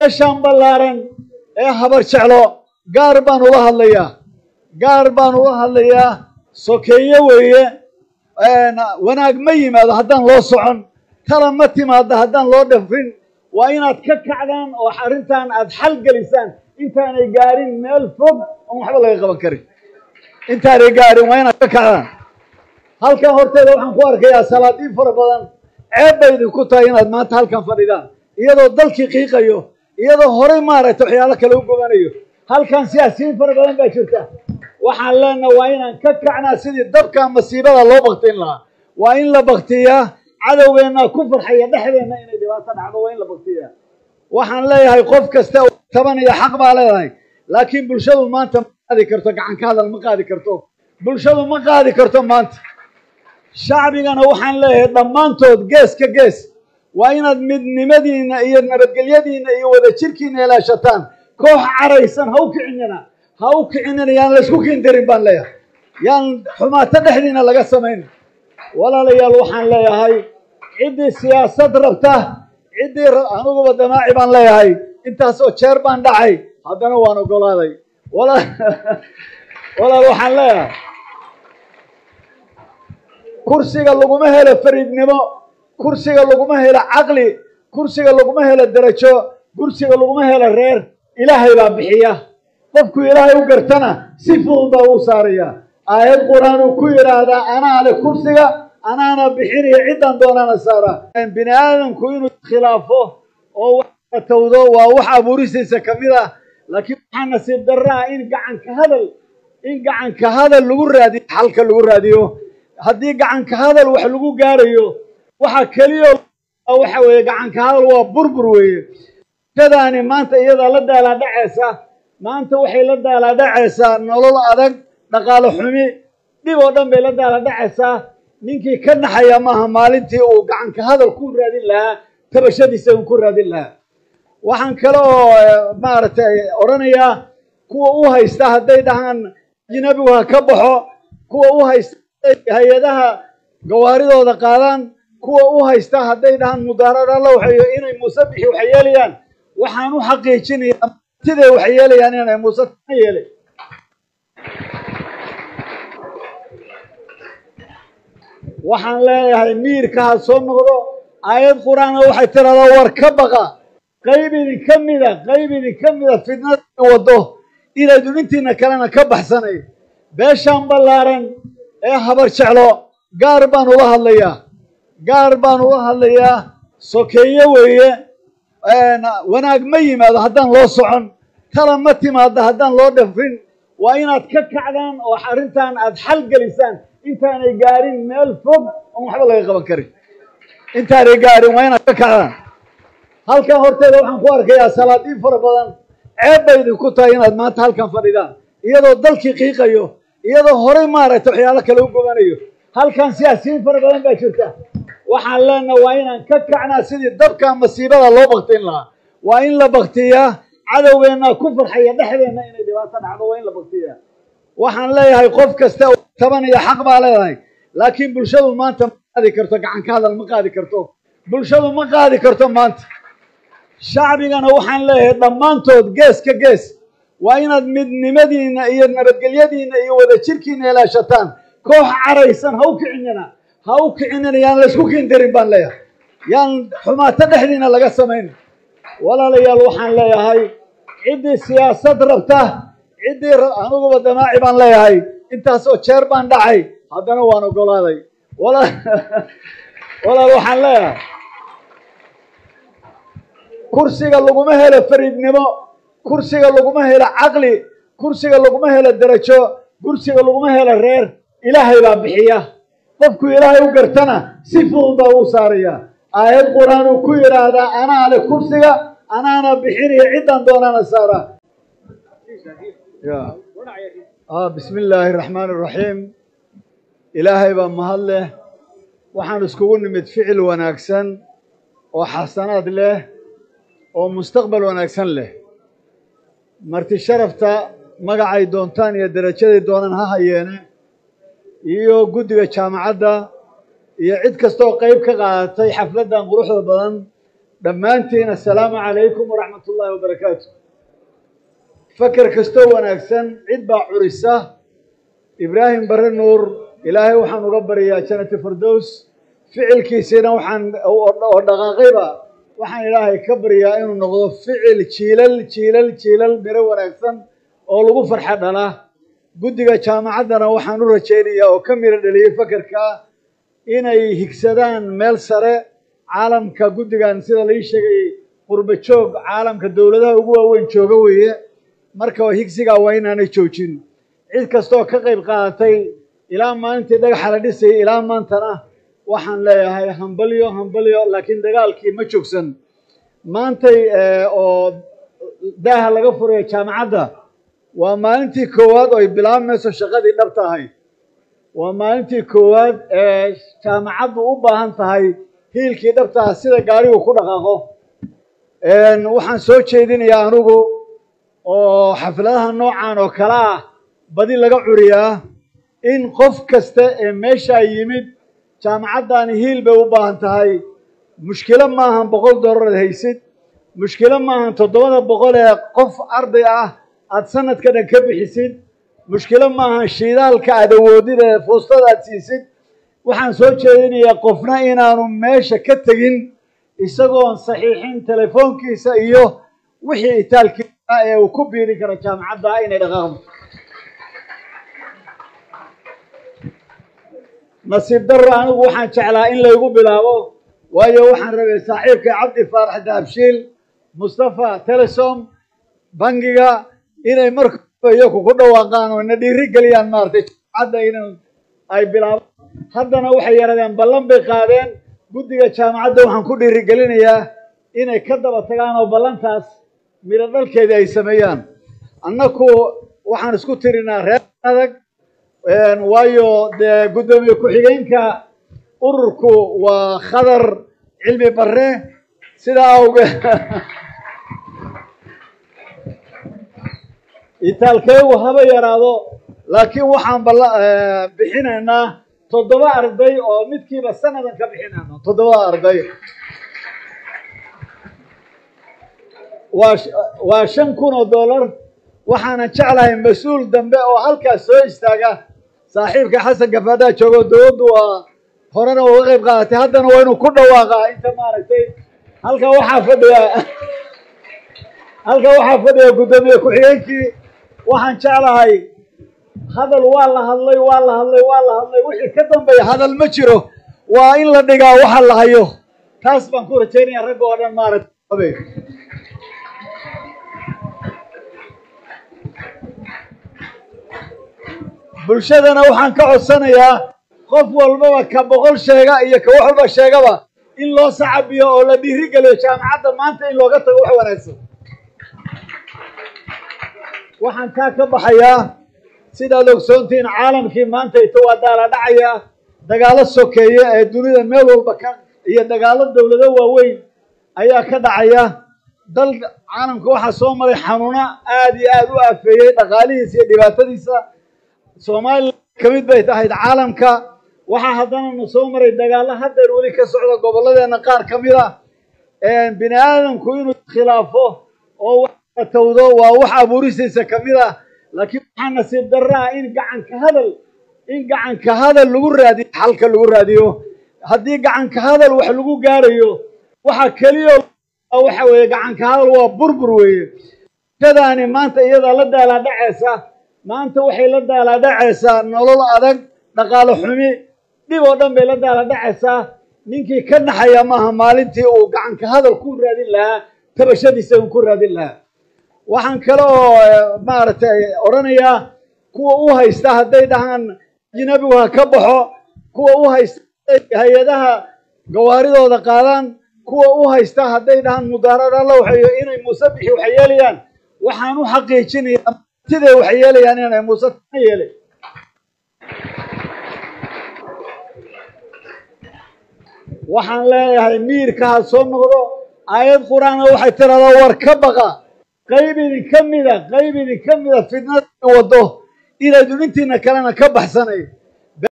meeshaan ballaaran ee habar jeclo gaar baan ula hadlayaa gaar baan ula hadlayaa sokeeye weeye wanaag ma yimaado haddaan loo socon tala ma timaado haddaan loo dhafrin waa inaad ka kacdaan oo arrintan aad xal gelisaan intaanay gaarin meel fog oon waxba laga qaban karin intaanay gaarin waa inaad ka kacdaan halkan horteeda waxaan ku arkayaa salaadiin fara badan ceeb bay idinku tahay inaad maanta halkan fadhidaan iyadoo dalkii qiiqayo iyadoo horey maaragtay waxyaalo kale u gobanayo halkan siyaasiyiin fara badan baa jirta waxaan leenaha waa inaan ka kacnaa sidii dabka masiibada loo baktin lahaa waa in la baktiyaa cadowgeennaa ku farxaya dhexdeenna inay dhibaato dhacdo waa in la baktiyaa waxaan leeyahay qof kasta taban iyo xaq baa leedahay laakiin bulshadu maanta ma qaadi karto gacan ka hadal ma qaadi karto bulshadu ma qaadi karto maanta shacbigana waxaan leeyahay dhammaantood gees ka gees waa inaad midnimadiinna iyo nabadgelyadiinna iyo wadajirkiina ilaashataan koox caraysan ha u kicinina ha u kicinina yaan laysku kindarin baan leeyahay yaan xumaato dhexdiina laga samayn walaalayaal waxaan leeyahay ciddii siyaasad rabta ciddii aniguba damaaci baan leeyahay intaasoo jeer baan dhacay haddana waan ogolaaday walaal waxaan leeyahay kursiga laguma helo fariidnimo kursiga laguma helo caqli kursiga laguma helo derajo kursiga laguma helo reer ilaahay baa bixiya qofku ilaahay u gartana si fudud baa uu saaraya aayad qur-aan uu ku yidhaahdaa anaa le kursiga anaana bixinaya ciddaan doonaana saara bini aadamku inuu khilaafo oo watawdo waa wax abuurisiisa ka mid ah laakiin waxaa nasiib darra ah in gacanka hadal in gacanka hadal lagu raadiyo xalka lagu raadiyo haddii gacanka hadal wax lagu gaarayo waxa keliya waxa weeye gacanka hadal waa burbur weeye shadaani maanta iyadaa la daalaadhacaysa maanta waxay la daalaadhacaysaa nolol adag dhaqaalo xumi dhib oo dhan bay la daalaadhacaysaa ninkii ka naxaya maaha maalintii uu gacanka hadal ku raadin lahaa tabashadiisa uu ku raadin lahaa waxaan kale oo maaragtay odhanayaa kuwa u haysta hadday dhahaan ajnabigu ha ka baxo kuwa u haysta hay-adaha gawaaridooda qaadaan kuwa u haysta hadday dhahaan mudaarada alla waxay inay muuse bixi waxay yeelayaan waxaan u xaqiijinayaa siday waxay yeelayaan inay muuse tana yeelay waxaan leeyahay miirka ha soo noqdo aayad qur-aana waxay tiraahdaa war ka baqa qayb idinka mida qayb idinka mida fidnada waddo inaydu intiina kalena ka baxsanay beeshaan ballaaran ee habar jeclo gaar baan ula hadlayaa gaar baan ula hadlayaa sokeeye weeye wanaag ma yimaado haddaan loo socon tala ma timaado haddaan loo dhafrin waa inaad ka kacdaan oo arrintan aad xal gelisaan intaanay gaarin meel fog oon waxba laga qaban karin intaanay gaarin waa inaad ka kacdaan halkan horteeda waxaan ku arkayaa salaadiin fara badan ceeb bay idinku tahay inaad maanta halkan fadhidaan iyadoo dalkii qiiqayo iyadoo horey maaragtay waxyaalo kale u gobanayo halkan siyaasiyiin fara badan baa jirta waxaan leenaha waa inaan ka kacnaa sidii dabka masiibada loo baktin lahaa waa in la baktiyaa cadowgeennaa ku farxaya dhexdeenna inay dhibaato dhacdo waa in la baktiyaa waxaan leeyahay qof kasta taban iyo xaq baa leedahay laakiin bulshadu maanta ma qaadi karto gacan ka hadal ma qaadi karto bulshadu ma qaadi karto maanta shacbigana waxaan leeyahay dhammaantood gees ka gees waa inaad midnimadiinna iyo nabadgelyadiinna iyo wadajirkiina ilaashataan koox caraysan ha u kicinina ha u kicinina yaan laysku kindarin baan leeyahay yaan xumaato dhexdiina laga samayn walaalayaal waxaan leeyahay ciddii siyaasad rabta ciddii aniguba damaaci baan leeyahay intaasoo jeer baan dhacay haddana waan ogolaaday walaal waxaan leeyahay kursiga laguma helo fariidnimo kursiga laguma helo caqli kursiga laguma helo derajo kursiga laguma helo reer ilaahay baa bixiya qofku ilaahay u gartana si fudud baa uu saaraya aayad qur-aan uu ku yidhaahdaa anaa le kursiga anaana bixinaya ciddaan doonaana saara bismi illaahi raxmaan iraxiim ilaahay baa mahad leh waxaan iskugu nimid ficil wanaagsan oo xasanaad leh oo mustaqbal wanaagsan leh marti sharafta magacay doontaan iyo derajaday doonaan ha hayeene iyo guddiga jaamacadda iyo cid kastaoo qayb ka qaadatay xafladdan quruxda badan dhammaantiin assalaamu calaykum waraxmat ullaahi wabarakaatu faker kastoo wanaagsan cid baa curisa ibraahim bare nuur ilaahay waxaan uga baryaa janati firdows ficilkiisiina waxaan oo dhaqaaqayba waxaan ilaahay ka baryaa inuu noqdo ficil jiilal jiilal jiilal miro wanaagsan oo lagu farxa dhala guddiga jaamacaddana waxaan u rajaynayaa oo ka miro dheliyey fakerka inay higsadaan meel sare caalamka guddigan sida lai sheegay qurba joog caalamka dowladaha ugu waaweyn jooga weeye marka higsigaa waa inaanay joojin cid kastooo ka qayb qaadatay ilaa maalintii dhagaxa la dhisayay ilaa maantana waxaan leeyahay hambalyo hambalyo laakiin dagaalkii ma joogsan maantay oo daaha laga furayo jaamacadda waa maalintii koowaad oo ay bilaabmayso shaqadii dhab tahay waa maalintii koowaad ee jaamacaddu u baahan tahay hiilkii dhabtaha sida gaarigu ku dhaqaaqo waxaan soo jeedinayaa anigu oo xafladaha noocan oo kale ah badi laga curiyaa in qof kasta ee meeshaa yimid jaamacaddaani hiil bay u baahan tahay mushkilo maahan boqol dollar ad haysid mushkilo maahan toddobada boqol ee qof arday ah aada sanadka dhan ka bixisid mushkilo maahan shiidaalka aad awoodid ee fuustada aad siisid waxaan soo jeedinayaa qofna inaanu meesha ka tegin isagoon saxiixin telefoonkiisa iyo wixii itaalkiisa ee uu ku biiri karo jaamacadda inay dhaqaaqdo nasiib darro anigu waxaan jeclaa in laygu bilaabo waayo waxaan rabay saaxiibkay cabdi faarax daabshiil mustafa telesom bangiga inay markaba iyaku ku dhawaaqaan oo na dhiiri geliyaan maaragtay jaamacadda in ay bilaabo haddana waxay yarahdeen ballan bay qaadeen guddiga jaamacadda waxaan ku dhiirigelinayaa inay ka daba tagaan oo ballantaas midho dhalkeedii ay sameeyaan annaku waxaan isku tirinaa reer adag waayo dee guddoomiye ku-xigeenka ururku waa khadar cilmi barre sidaa awgeed itaalkeegu haba yaraado laakiin waxaan bala bixinaynaa toddoba arday oo midkiiba sanadan ka bixinayno toddobada arday waa waa shan kun oo dollar waxaanan jeclahay mas-uul dambe oo halkaas soo istaaga saaxiibka xasan gafaadaa joogo dowladdu waa horena uga qayb qaadatay haddana waa inuu ku dhawaaqaa inta maaragtay halka waxaa fadhiya halka waxaa fadhiya guddoomiye ku-xigeenkii waxaan jeclahay hadal waa la hadlay waa la hadlay waa la hadlay wixii ka dambeeya hadal ma jiro waa in la dhigaa waxa la hayo taas baan ku rajaynaya ragga oo dhan maaragtay bulshadana waxaan ka codsanayaa qof walbaba ka boqol sheega iyo ka wax walba sheegaba in loo sacabiyo oo la dhiiri geliyo jaamacadda maanta in looga tago wax wanaagsan waxaan taa ka baxayaa sidaad ogsoontihiin caalamkii maanta ito waa daala dhacaya dagaalo sokeeye ee dunida meel walba ka iyo dagaalo dowlado waaweyn ayaa ka dhacaya dal caalamka waxaa soo maray xanuuno aada iyo aada u aafeeyey dhaqaalihiisa iyo dhibaatadiisa soomaaliya ka mid bay tahayd caalamka waxaa haddana na soo maray dagaallo haddeer weli ka socda gobolladeenna qaar ka mid ah bini aadamku inuu khilaafo oo wax tawdo waa wax abuuristiisa ka mid ah laakiin waxaa nasiib darra ah in gacanka hadal in gacanka hadal lagu raadiyo xalka lagu raadiyo haddii gacanka hadal wax lagu gaarayo waxa keliyo waxa weeye gacanka hadal waa burbur weeye shadaani maanta iyadaa la daalaa dhacaysa maanta waxay la daalaa dhacaysaa nolol adag dhaqaalo xumi dhib oo dhan bay la daala dhacaysaa ninkii ka naxaya maaha maalintii uu gacanka hadal ku raadin lahaa tabashadiisa uu ku raadin lahaa waxaan kale oo maaragtay odhanayaa kuwa u haysta hadday dhahaan ajnabigu ha ka baxo kuwa u haysta hay-adaha gawaaridooda qaadaan kuwa u haysta hadday dhahaan mudaarada la waxeeyo inay muuse bixi waxay yeelayaan waxaan u xaqiijinayaa siday waxay yeelayaan inay muuse ka yeelay waxaan leeyahay miirka ha soo noqdo aayad qur-aana waxay tiraahdaa war ka baqa qayb idinka mida qayb idinka mida fidnada waddo inaydun intiina kalena ka baxsanay